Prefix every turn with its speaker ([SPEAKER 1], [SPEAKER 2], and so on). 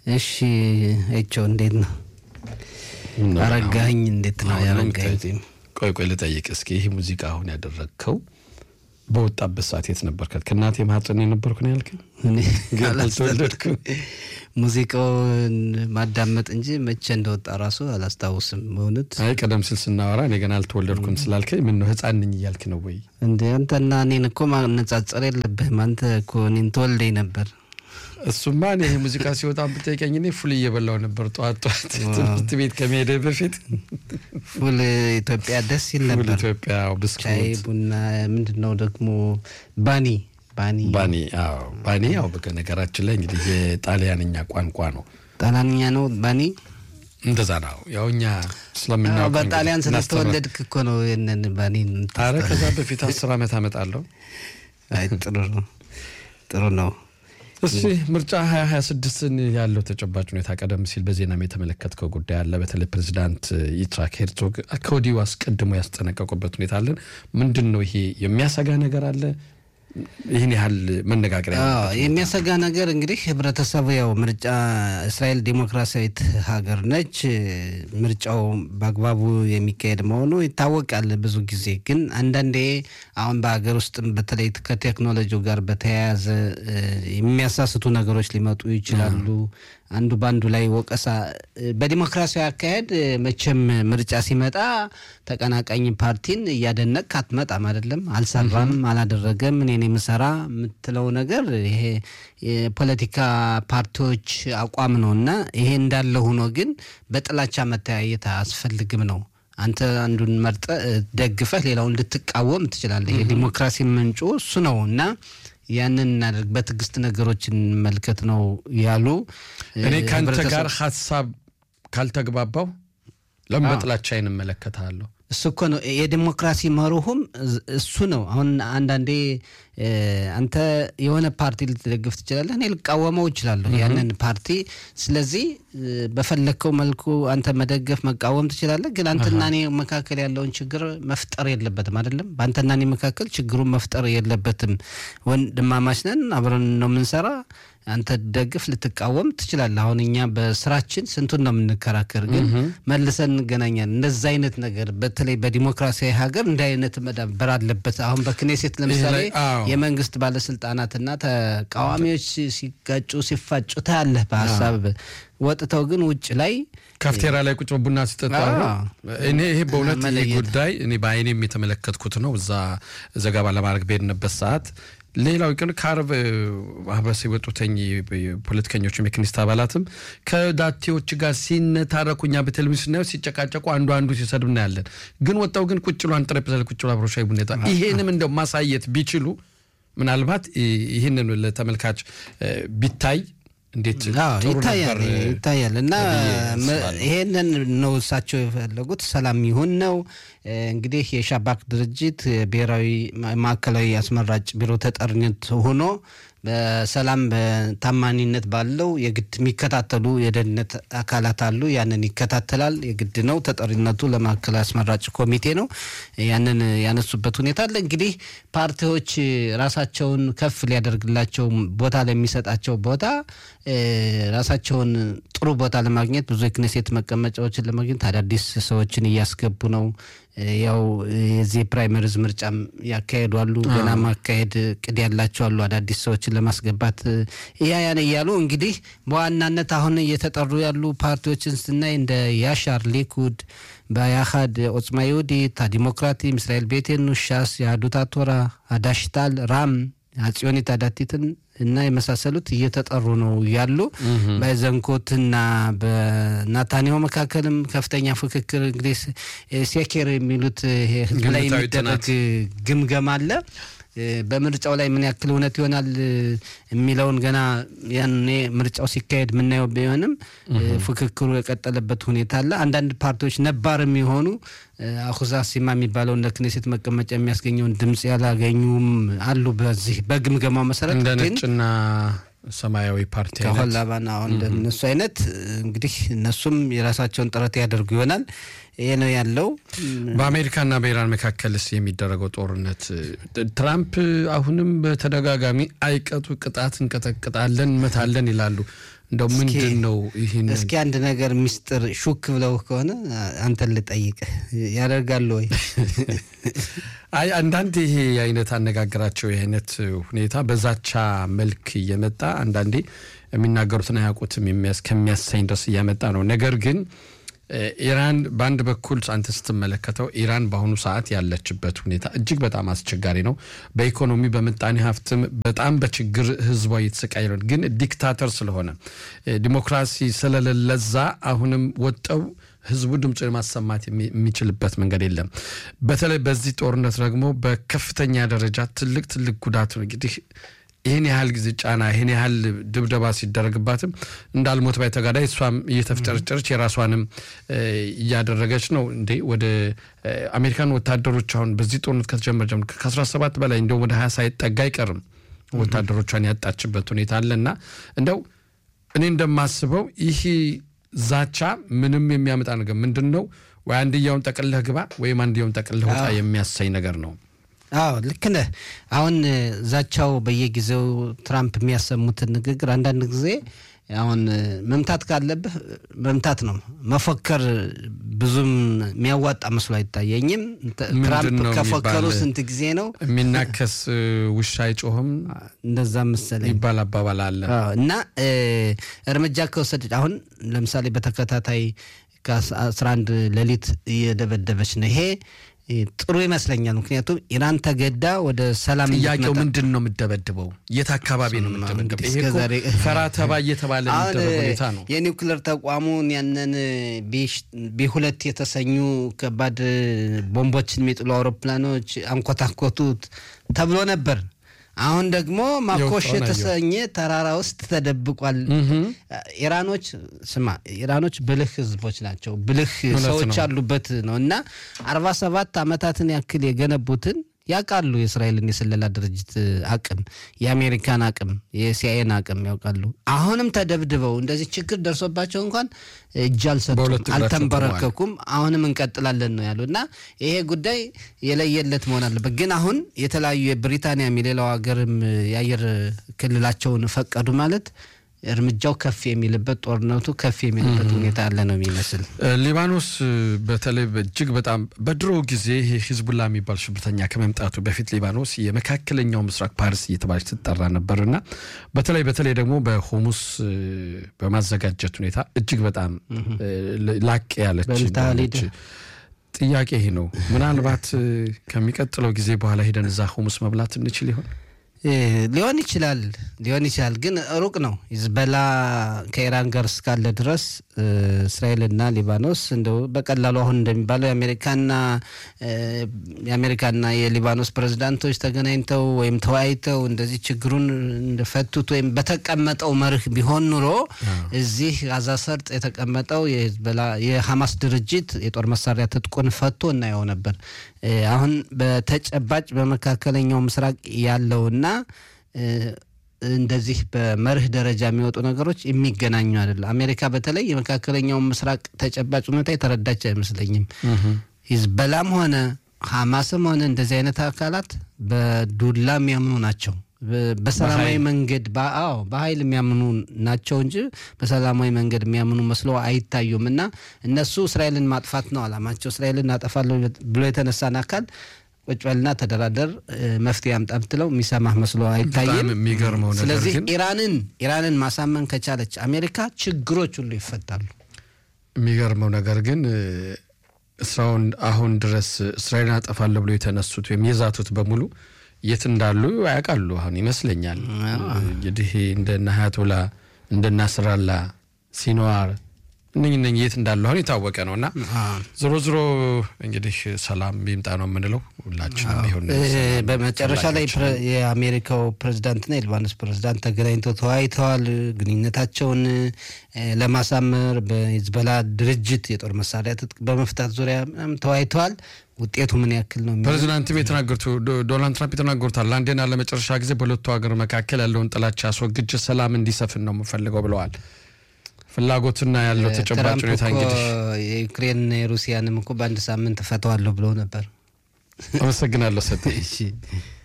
[SPEAKER 1] እሺ አይቸው እንዴት ነው? አረጋኸኝ እንዴት ነው? ያረጋኸኝ
[SPEAKER 2] ቆይ ቆይ ልጠይቅ እስኪ ይህ ሙዚቃ አሁን ያደረግከው በወጣበት ሰዓት የት ነበር? ከእናቴ ማህፀን የነበርኩ ነው ያልከኝ? ግን አልተወለድኩም።
[SPEAKER 1] ሙዚቃውን ማዳመጥ እንጂ መቼ እንደወጣ ራሱ አላስታውስም። በእውነት
[SPEAKER 2] አይ ቀደም ሲል ስናወራ እኔ ገና አልተወለድኩም ስላልከኝ ምን ነው ህፃን ነኝ እያልክ ነው ወይ?
[SPEAKER 1] እንደ አንተና እኔን እኮ ማነጻጸር የለብህም። አንተ እኮ እኔን ተወልደኝ ነበር።
[SPEAKER 2] እሱማ እኔ ይሄ ሙዚቃ ሲወጣ ብጠይቀኝ እኔ ፉል እየበላው ነበር ጠዋት ጠዋት ትምህርት ቤት ከመሄደ በፊት
[SPEAKER 1] ፉል ኢትዮጵያ ደስ ይል
[SPEAKER 2] ፉል
[SPEAKER 1] ነበር።
[SPEAKER 2] ኢትዮጵያ
[SPEAKER 1] ሻይ
[SPEAKER 2] ብስኩት
[SPEAKER 1] ቡና፣ ምንድን ነው ደግሞ ባኒ ባኒ
[SPEAKER 2] ባኒ አዎ ባኒ ያው በነገራችን ላይ እንግዲህ የጣሊያንኛ ቋንቋ ነው
[SPEAKER 1] ጣሊያንኛ ነው ባኒ።
[SPEAKER 2] እንደዛ ነው ያው እኛ
[SPEAKER 1] አዎ፣
[SPEAKER 2] ስለምናውቅ
[SPEAKER 1] በጣሊያን
[SPEAKER 2] እንግዲህ እናስተምር-
[SPEAKER 1] ስለተወለድክ እኮ ነው ይህንን ባኒን
[SPEAKER 2] አረ ከዛ በፊት አስር ዓመት አመጣለሁ
[SPEAKER 1] አይ ጥሩ ነው ጥሩ ነው።
[SPEAKER 2] እሺ ምርጫ 2026ን ያለው ተጨባጭ ሁኔታ ቀደም ሲል በዜናም የተመለከትከው ጉዳይ አለ። በተለይ ፕሬዚዳንት ይትራክ ሄርዞግ ከወዲሁ አስቀድሞ ያስጠነቀቁበት ሁኔታ አለን። ምንድን ነው ይሄ የሚያሰጋ ነገር አለ? ይህን ያህል መነጋገሪያ
[SPEAKER 1] አዎ
[SPEAKER 2] ያለበት
[SPEAKER 1] የሚያሰጋ ነገር እንግዲህ ህብረተሰቡ ያው ምርጫ እስራኤል ዲሞክራሲያዊት ሀገር ነች። ምርጫው በአግባቡ የሚካሄድ መሆኑ ይታወቃል። ብዙ ጊዜ ግን አንዳንዴ አሁን በሀገር ውስጥም በተለይ ከቴክኖሎጂው ጋር በተያያዘ እ፣ የሚያሳስቱ ነገሮች ሊመጡ ይችላሉ። አንዱ በአንዱ ላይ ወቀሳ በዲሞክራሲያዊ አካሄድ እ፣ መቼም ምርጫ ሲመጣ ተቀናቃኝ ፓርቲን እያደነቅ አትመጣም አይደለም። አልሰራም፣ አላደረገም፣ እኔን የምሰራ የምትለው ነገር ይሄ የፖለቲካ ፓርቲዎች አቋም ነው እና ይሄ እንዳለ ሆኖ ግን በጥላቻ መተያየት አያስፈልግም ነው። አንተ አንዱን መርጠ እ፣ ደግፈህ ሌላውን ልትቃወም ትችላለህ። የዲሞክራሲ ምንጩ እሱ ነው እና ያንን እናደርግ በትዕግስት ነገሮች እንመልከት ነው ያሉ
[SPEAKER 2] እኔ
[SPEAKER 1] እ፣
[SPEAKER 2] ከአንተ
[SPEAKER 1] ህብረተሰብ-
[SPEAKER 2] ጋር ሀሳብ ካልተግባባው ለምን በጥላቻ አይን እመለከታለሁ?
[SPEAKER 1] እሱ እኮ ነው የዲሞክራሲ መርሁም እዝ- እሱ ነው። አሁን አንዳንዴ እ፣ አንተ የሆነ ፓርቲ ልትደግፍ ትችላለህ፣ እኔ ልቃወመው እችላለሁ ያንን ፓርቲ። ስለዚህ እ፣ በፈለግከው መልኩ አንተ መደገፍ መቃወም ትችላለህ። ግን አንተና እኔ መካከል ያለውን ችግር መፍጠር የለበትም አይደለም። በአንተና እኔ መካከል ችግሩን መፍጠር የለበትም። ወንድማማች ነን፣ አብረን ነው የምንሰራ። አንተ ደግፍ ልትቃወም ትችላለህ። አሁን እኛ በስራችን ስንቱን ነው የምንከራከር፣ ግን መልሰን እንገናኛለን። እንደዛ አይነት ነገር በተለይ በዲሞክራሲያዊ ሀገር እንዲህ አይነት መዳበር አለበት። አሁን በክኔሴት ለምሳሌ
[SPEAKER 2] ላይ- አዎ።
[SPEAKER 1] የመንግስት ባለስልጣናትና ተቃዋሚዎች ሲ- ሲጋጩ ሲፋጩ ታያለህ በሀሳብ ወጥተው ግን ውጭ ላይ
[SPEAKER 2] ካፍቴራ ላይ ቁጭ ብለው ቡና ሲጠጣ
[SPEAKER 1] አዎ።
[SPEAKER 2] እኔ ይሄ በእውነት ይሄ
[SPEAKER 1] መለየት።
[SPEAKER 2] ጉዳይ እኔ በአይኔም የተመለከትኩት ነው። እዛ ዘገባ ለማድረግ በሄድንበት ሰዓት ሌላው ግን ከአረብ ማህበረሰብ የወጡተኝ ፖለቲከኞችም የክኒስት አባላትም ከዳቴዎች ጋር ሲነታረኩ እኛ በቴሌቪዥን ስናየው ሲጨቃጨቁ አንዱ አንዱ ሲሰድብ እናያለን። ግን ወጣው ግን ቁጭ ብሎ አንድ ጠረጴዛ ላይ ቁጭ ብሎ አብሮ ሻይ ቡና ይጠጣ። ይሄንም እንደው ማሳየት ቢችሉ ምናልባት ይህንን ለተመልካች እ፣ ቢታይ እንዴት
[SPEAKER 1] አዎ፣
[SPEAKER 2] ጥሩ
[SPEAKER 1] ይታያል
[SPEAKER 2] ነበር እ፣
[SPEAKER 1] ይታያል እና
[SPEAKER 2] ብዬ
[SPEAKER 1] መ-
[SPEAKER 2] አስባለሁ።
[SPEAKER 1] ይሄንን ነው እሳቸው የፈለጉት ሰላም ይሁን ነው እ፣ እንግዲህ የሻባክ ድርጅት የብሔራዊ ማ- ማዕከላዊ አስመራጭ ቢሮ ተጠሪነት ሆኖ በሰላም በታማኒነት ባለው የግድ የሚከታተሉ የደህንነት አካላት አሉ። ያንን ይከታተላል። የግድ ነው። ተጠሪነቱ ለማዕከላዊ አስመራጭ ኮሚቴ ነው። ያንን ያነሱበት ሁኔታ አለ። እንግዲህ ፓርቲዎች ራሳቸውን ከፍ ሊያደርግላቸው ቦታ ለሚሰጣቸው ቦታ እ፣ ራሳቸውን ጥሩ ቦታ ለማግኘት ብዙ የክኔሴት መቀመጫዎችን ለማግኘት አዳዲስ ሰዎችን እያስገቡ ነው። እ፣ ያው የዚህ ፕራይመሪዝ ምርጫም ያካሄዱ አሉ። ገና ማካሄድ ቅድ ያላቸው አሉ። አዳዲስ ሰዎችን ለማስገባት እ፣ ያ ያን እያሉ እንግዲህ በዋናነት አሁን እየተጠሩ ያሉ ፓርቲዎችን ስናይ እንደ ያሻር ሊኩድ፣ በያሃድ ኦጽማ ይሁዲት፣ ዲሞክራቲም፣ እስራኤል ቤቴኑ፣ ሻስ፣ የአዱታ ቶራ፣ አዳሽታል፣ ራም አጽዮኒት አዳቲትን እና የመሳሰሉት እየተጠሩ ነው ያሉ። በዘንኮትና በናታንያሁ መካከልም ከፍተኛ ፍክክር እንግዲህ ስ- ሴኬር የሚሉት ይሄ ህዝብ ላይ
[SPEAKER 2] ግምታዊ
[SPEAKER 1] የሚደረግ ግምገማ አለ። እ፣ በምርጫው ላይ ምን ያክል እውነት ይሆናል እ፣ የሚለውን ገና ያኔ ምርጫው ሲካሄድ የምናየው ቢሆንም እ፣ ፍክክሩ የቀጠለበት ሁኔታ አለ። አንዳንድ ፓርቲዎች ነባር የሚሆኑ እ፣ አሁዛ ሲማ የሚባለው እንደ ክኔሴት መቀመጫ የሚያስገኘውን ድምፅ ያላገኙም አሉ። በዚህ በግምገማው መሰረት
[SPEAKER 2] እንደ
[SPEAKER 1] ግን
[SPEAKER 2] ነጭና ሰማያዊ ፓርቲ አይነት
[SPEAKER 1] ከሆላባና አሁን እንደነሱ አይነት እንግዲህ እነሱም የራሳቸውን ጥረት ያደርጉ ይሆናል። ይሄ ነው ያለው።
[SPEAKER 2] በአሜሪካና በኢራን መካከልስ የሚደረገው ጦርነት ትራምፕ አሁንም በተደጋጋሚ አይቀጡ ቅጣት እንቀጠቅጣለን እንመታለን ይላሉ። እንደው ምንድን ነው ይህን
[SPEAKER 1] እስኪ አንድ ነገር ሚስጥር ሹክ ብለው ከሆነ አንተን ልጠይቅህ ያደርጋሉ ወይ?
[SPEAKER 2] አይ አንዳንድ ይሄ አይነት አነጋገራቸው የአይነት ሁኔታ በዛቻ መልክ እየመጣ አንዳንዴ የሚናገሩትን አያውቁትም ከሚያሰኝ ድረስ እያመጣ ነው። ነገር ግን ኢራን በአንድ በኩል አንተ ስትመለከተው ኢራን በአሁኑ ሰዓት ያለችበት ሁኔታ እጅግ በጣም አስቸጋሪ ነው። በኢኮኖሚ በምጣኔ ሀብትም በጣም በችግር ህዝቧ እየተሰቃየ ነው። ግን ዲክታተር ስለሆነ ዲሞክራሲ ስለሌለዛ አሁንም ወጠው ህዝቡ ድምፁ የማሰማት የሚችልበት መንገድ የለም። በተለይ በዚህ ጦርነት ደግሞ በከፍተኛ ደረጃ ትልቅ ትልቅ ጉዳት ነው እንግዲህ ይህን ያህል ጊዜ ጫና ይህን ያህል ድብደባ ሲደረግባትም እንዳልሞት ባይ ተጋዳይ እሷም እየተፍጨረጨረች የራሷንም እያደረገች ነው። እንዴ ወደ አሜሪካን ወታደሮች አሁን በዚህ ጦርነት ከተጀመረ ጀምሮ ከ17 በላይ እንዲሁም ወደ 20 ሳይጠጋ አይቀርም ወታደሮቿን ያጣችበት ሁኔታ አለ እና እንደው እኔ እንደማስበው ይህ ዛቻ ምንም የሚያመጣ ነገር ምንድን ነው ወይ አንድያውን ጠቅልለህ ግባ ወይም አንድያውን ጠቅልለህ ውጣ የሚያሳይ ነገር ነው።
[SPEAKER 1] አዎ ልክ ነህ። አሁን ዛቻው በየጊዜው ትራምፕ የሚያሰሙትን ንግግር አንዳንድ ጊዜ አሁን መምታት ካለብህ መምታት ነው። መፎከር ብዙም የሚያዋጣ መስሎ አይታየኝም። ትራምፕ ከፎከሩ ስንት ጊዜ ነው?
[SPEAKER 2] የሚናከስ ውሻ አይጮህም
[SPEAKER 1] እንደዛ መሰለኝ
[SPEAKER 2] ይባል አባባል አለ
[SPEAKER 1] እና እርምጃ ከወሰደች አሁን ለምሳሌ በተከታታይ ከአስራ አንድ ሌሊት እየደበደበች ነው ይሄ ጥሩ ይመስለኛል። ምክንያቱም ኢራን ተገዳ ወደ ሰላም
[SPEAKER 2] ጥያቄው ምንድን ነው የምደበድበው? የት አካባቢ ነው የምደበድበው? ይሄ እኮ ፈራ ተባ እየተባለ የሚደረግ ሁኔታ ነው።
[SPEAKER 1] የኒውክሌር ተቋሙን ያንን ቢ ሁለት የተሰኙ ከባድ ቦምቦችን የሚጥሉ አውሮፕላኖች አንኮታኮቱት ተብሎ ነበር። አሁን ደግሞ ማኮሽ የተሰኘ ተራራ ውስጥ ተደብቋል። ኢራኖች ስማ፣ ኢራኖች ብልህ ህዝቦች ናቸው፣ ብልህ ሰዎች ያሉበት ነው እና አርባ ሰባት ዓመታትን ያክል የገነቡትን ያውቃሉ። የእስራኤልን የስለላ ድርጅት አቅም፣ የአሜሪካን አቅም፣ የሲአይኤን አቅም ያውቃሉ። አሁንም ተደብድበው እንደዚህ ችግር ደርሶባቸው እንኳን እጅ አልሰጡም፣ አልተንበረከኩም። አሁንም እንቀጥላለን ነው ያሉ እና ይሄ ጉዳይ የለየለት መሆን አለበት። ግን አሁን የተለያዩ የብሪታንያም የሌላው ሀገርም የአየር ክልላቸውን ፈቀዱ ማለት እርምጃው ከፍ የሚልበት ጦርነቱ ከፍ የሚልበት ሁኔታ ያለ ነው የሚመስል።
[SPEAKER 2] ሊባኖስ በተለይ እጅግ በጣም በድሮ ጊዜ ይሄ ሂዝቡላ የሚባል ሽብርተኛ ከመምጣቱ በፊት ሊባኖስ የመካከለኛው ምስራቅ ፓሪስ እየተባለች ትጠራ ነበር እና በተለይ በተለይ ደግሞ በሆሙስ በማዘጋጀት ሁኔታ እጅግ በጣም ላቅ ያለች ጥያቄ ይሄ ነው። ምናልባት ከሚቀጥለው ጊዜ በኋላ ሄደን እዛ ሆሙስ መብላት እንችል ይሆን?
[SPEAKER 1] ሊሆን ይችላል ሊሆን ይችላል፣ ግን ሩቅ ነው። ሂዝቦላ ከኢራን ጋር እስካለ ድረስ እስራኤልና ሊባኖስ እንደው በቀላሉ አሁን እንደሚባለው የአሜሪካና የአሜሪካና የሊባኖስ ፕሬዝዳንቶች ተገናኝተው ወይም ተወያይተው እንደዚህ ችግሩን እንደፈቱት ወይም በተቀመጠው መርህ ቢሆን ኑሮ እዚህ ጋዛ ሰርጥ የተቀመጠው የሂዝቦላ የሐማስ ድርጅት የጦር መሳሪያ ትጥቁን ፈቶ እናየው ነበር። አሁን በተጨባጭ በመካከለኛው ምስራቅ ያለውና እንደዚህ በመርህ ደረጃ የሚወጡ ነገሮች የሚገናኙ አይደለም። አሜሪካ በተለይ የመካከለኛውን ምስራቅ ተጨባጭ ሁኔታ የተረዳች አይመስለኝም። ሂዝቦላም ሆነ ሐማስም ሆነ እንደዚህ አይነት አካላት በዱላ የሚያምኑ ናቸው። በሰላማዊ መንገድ አዎ በኃይል የሚያምኑ ናቸው እንጂ በሰላማዊ መንገድ የሚያምኑ መስሎ አይታዩም። እና እነሱ እስራኤልን ማጥፋት ነው አላማቸው። እስራኤልን እናጠፋለሁ ብሎ የተነሳን አካል ቁጭ በልና ተደራደር፣ መፍትሄ አምጣ ብትለው የሚሰማህ መስሎ አይታይም።
[SPEAKER 2] የሚገርመው ነገር
[SPEAKER 1] ስለዚህ
[SPEAKER 2] ግን
[SPEAKER 1] ኢራንን ኢራንን ማሳመን ከቻለች አሜሪካ ችግሮች ሁሉ ይፈታሉ።
[SPEAKER 2] የሚገርመው ነገር ግን እስራውን አሁን ድረስ እስራኤልን አጠፋለሁ ብሎ የተነሱት ወይም የዛቱት በሙሉ የት እንዳሉ ያውቃሉ። አሁን ይመስለኛል እንግዲህ እንደነ ሀያቶላ እንደነ ናስራላ ሲንዋር እነኝ እነኝ የት እንዳሉ አሁን የታወቀ ነው እና ዞሮ ዞሮ እንግዲህ ሰላም ይምጣ ነው የምንለው ሁላችንም። ይሁን
[SPEAKER 1] በመጨረሻ ላይ የአሜሪካው ፕሬዚዳንትና የሊባኖስ ፕሬዚዳንት ተገናኝተው ተወያይተዋል። ግንኙነታቸውን ለማሳመር በሂዝቦላ ድርጅት የጦር መሳሪያ ትጥቅ በመፍታት ዙሪያ ተወያይተዋል። ውጤቱ ምን ያክል ነው?
[SPEAKER 2] ፕሬዚዳንትም የተናገሩት ዶናልድ ትራምፕ የተናገሩታል ለአንዴና ለመጨረሻ ጊዜ በሁለቱ ሀገር መካከል ያለውን ጥላቻ አስወግጄ ሰላም እንዲሰፍን ነው የምፈልገው ብለዋል። ፍላጎትና ያለው ተጨባጭ
[SPEAKER 1] ትራምፕ
[SPEAKER 2] ሁኔታ
[SPEAKER 1] እኮ
[SPEAKER 2] እንግዲህ
[SPEAKER 1] የዩክሬንና የሩሲያንም እኮ በአንድ ሳምንት እፈተዋለሁ ብለው ነበር።
[SPEAKER 2] አመሰግናለሁ ሰጥ
[SPEAKER 1] እሺ